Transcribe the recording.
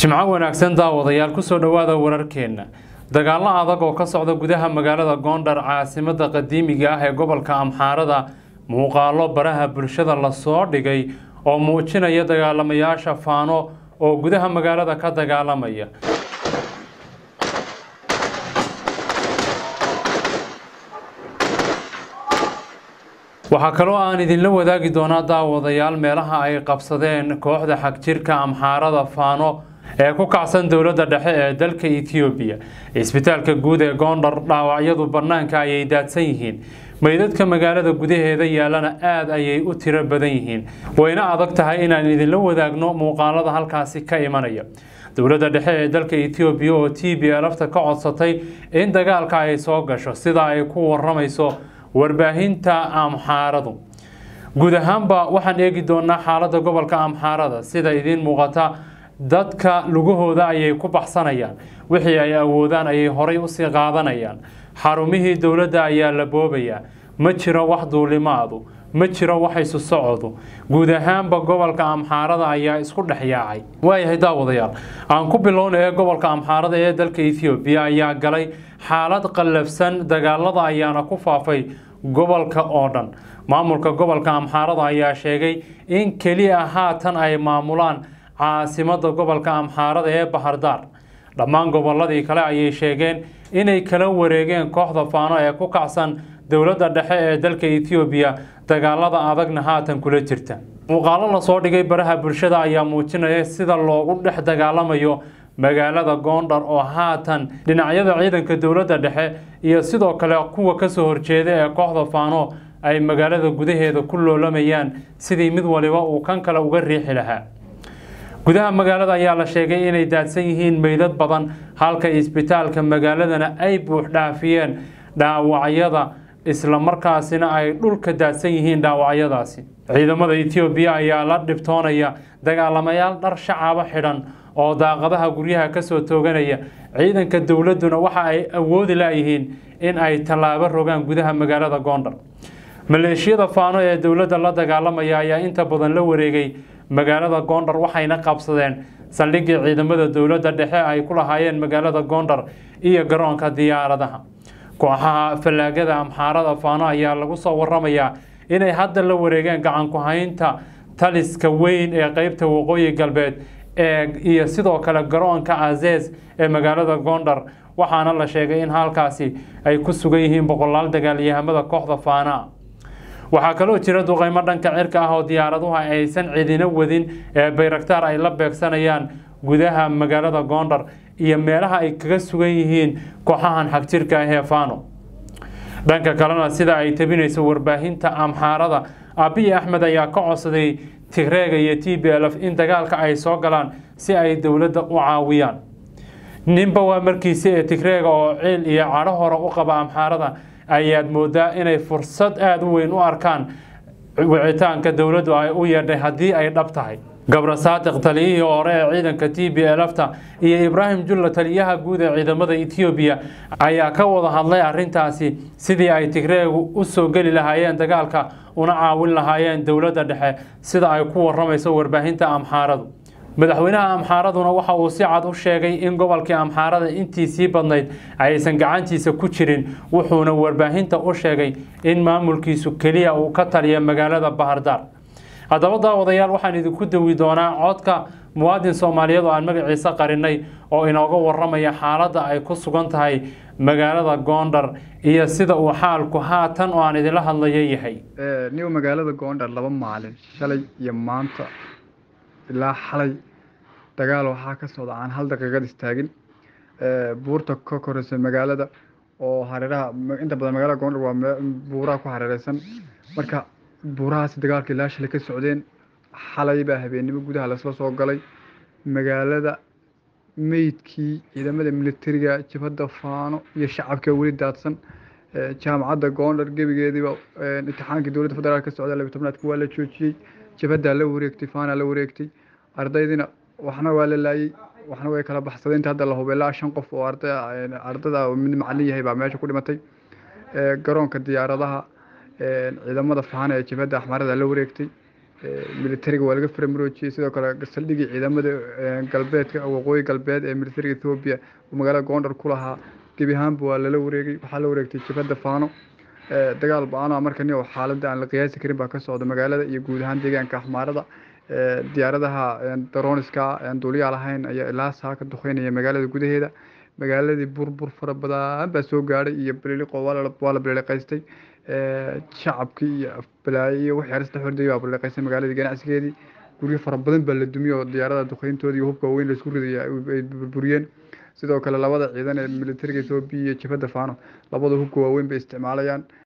jimco wanaagsan daawadayaal kusoo dhowaada wararkeenna dagaallo adag oo ka socda gudaha magaalada goondhar caasimada qadiimiga ah ee gobolka amxaarada muuqaalo baraha bulshada lasoo dhigay oo muujinaya dagaalamayaasha faano oo gudaha magaalada ka dagaalamaya waxaa kaloo aan idinla wadaagi doonaa daawadayaal meelaha ay qabsadeen kooxda xagjirka amxaarada faano ee ku kacsan dowladda dhexe ee dalka etoobiya cisbitaalka guud ee goondhar dhaawacyadu bannaanka ayay daadsan yihiin meydadka magaalada gudaheeda yaalana aad ayay u tiro badan yihiin wayna adag tahay inaan idinla wadaagno muuqaalada halkaasi ka imanaya dowladda dhexe ee dalka etoobiya oo t b lafta ka codsatay in dagaalka ay soo gasho sida ay ku waramayso warbaahinta amxaaradu guud ahaanba waxaan eegi doonaa xaaladda gobolka amxaarada sida idiin muuqata dadka lugahooda ayay ku baxsanayaan wixii ay awoodaan ayay horay usii qaadanayaan xarumihii dowladda ayaa la boobayaa ma jiro wax duulimaadu ma jiro wax isu socodu guud ahaanba gobolka amxaarada ayaa isku dhex yaacay waayahay daawadayaal aan ku bilowna ee gobolka amxaarada ee dalka ethoobiya ayaa galay xaalad qallafsan dagaalada ayaana ku faafay gobolka oo dhan maamulka gobolka amxaarada ayaa sheegay in keliya haatan ay maamulaan caasimada gobolka amxaarada ee bahardaar dhammaan goboladii kale ayay sheegeen inay kala wareegeen kooxda faano ee ku kacsan dowladda dhexe ee dalka etoobiya dagaalada adagna haatan kula jirta muuqaalo lasoo dhigay baraha bulshada ayaa muujinaya sida loogu dhex dagaalamayo magaalada goondhar oo haatan dhinacyada ciidanka dowladda dhexe iyo sidoo kale kuwa kasoo horjeeda ee kooxda faano ay magaalada gudaheeda ku loolamayaan sidii mid waliba uu kan kale uga riixi lahaa gudaha magaalada ayaa la sheegay inay daadsan yihiin meydad badan halka isbitaalka magaaladana ay buux dhaafiyeen dhaawacyada islamarkaasina ay dhulka daadsan yihiin dhaawacyadaasi ciidamada etoobiya ayaa la dhibtoonaya dagaalamayaal dhar shacaba xidhan oo daaqadaha guryaha kasoo tooganaya ciidanka dowladduna waxa ay awoodi layihiin in ay tallaabo rogaan gudaha magaalada goondhar maleeshiyada faano ee dowladda la dagaalamaya ayaa inta badan la wareegay magaalada goondhar waxayna qabsadeen saldhiggii ciidamada dowladda dhexe ay ku lahaayeen magaalada goondhar iyo garoonka diyaaradaha kooxaha fallaagada amxaarada faano ayaa lagu soo waramayaa inay hadda la wareegeen gacanku haynta taliska weyn ee qeybta waqooyi galbeed ee iyo sidoo kale garoonka azees ee magaalada goondhar waxaana la sheegay in halkaasi ay ku sugan yihiin boqolaal dagaalyahamada kooxda faanaa waxaa kaloo jira duqeymo dhanka cirka ah oo diyaaraduhu aysan cidina wadin ee bayraktaar ay la beegsanayaan gudaha magaalada goondhar iyo meelaha ay kaga sugan yihiin kooxahan xagjirka ah ee faano dhanka kalena sida ay tabinayso warbaahinta amxaarada abiy axmed ayaa ka codsaday tigreega iyo t b lf in dagaalka ay soo galaan si ay dowladda u caawiyaan ninba waa markiisi ee tigreega oo ciil iyo cadho hore u qaba amxaarada ayaad moodaa inay fursad aada u weyn u arkaan wicitaanka dowladdu ay u yeedhay haddii ay dhab tahay gabra saadiq taliyihii hore ee ciidanka t b lfta iyo ibraahim julla taliyaha guud ee ciidamada etoobiya ayaa ka wada hadlay arintaasi sidii ay tigreegu u soo geli lahaayeen dagaalka una caawin lahaayeen dowladda dhexe sida ay ku waramayso warbaahinta amxaaradu madaxweynaha amxaaraduna waxa uu si cad u sheegay in gobolkii amxaarada intiisii badnayd aysan gacantiisa ku jirin wuxuuna warbaahinta u sheegay in maamulkiisu keliya uu ka taliya magaalada bahardaar haddaba daawadayaal waxaan idinku dawi doonaa codka muwaadin soomaaliyeed oo aan magaciisa qarinay oo inooga waramaya xaaladda ay ku sugan tahay magaalada goondhar iyo sida uu xaalku haatan oo aan idinla hadlayo yahay niw magaalada goondhar laba maalin shalay iyo maanta ilaa xalay dagaal waxaa ka socda aan hal daqiiqad istaagin buurta ka koreysa magaalada oo hareeraha inta badan magaalada goondhar waa buuraha ku hareereysan marka buurahaasi dagaalka ilaa shalay ka socdeen xalay baa habeennimo gudaha lasla soo galay magaalada meydkii ciidamada militariga jabhadda faano iyo shacabka weli daadsan jaamacadda goondhar gebigeediiba imtixaankii dowladda federaalk ka socda labiyi tobnaadka waa la joojiyey jabhaddaa la wareegtay faanaa la wareegtay ardaydiina waxna waa la laayey waxna way kala baxsadeen inta hadda la hubay ilaa shan qof oo arday ardada mid macalin yahay baa meesha ku dhimatay garoonka diyaaradaha ciidamada faana ee jabhadda axmarada la wareegtay militariga waa laga faramuroojiyey sidoo kale saldhigii ciidamada galbeedka waqooyi galbeed ee militariga ethoobiya uu magaalada gondar ku lahaa gebi ahaanba waa lala wareegay waxaa la wareegtay jabhadda faano dagaal ba-aan markani oo xaaladda aan la qiyaasi karin baa ka socda magaalada iyo guud ahaan deegaanka axmaarada diyaaradaha daroniska aan duuliyaa lahayn ayaa ilaa saa ka duqeynaya magaalada gudaheeda magaaladii burbur fara badan baa soo gaadhay iyo biliqo waa la biliqaystay shacabkii iyo balaayo iyo wixii arista xordayay baa biliqaystay magaaladii ganacsigeedii guryo fara badan baa la dumiyey oo diyaarada duqeyntoodii iyo hubka weyn laisku ridaya ay burburiyeen sidoo kale labada ciidan ee militariga ethoobiya iyo jabhadda faano labada hubka waaweyn bay isticmaalayaan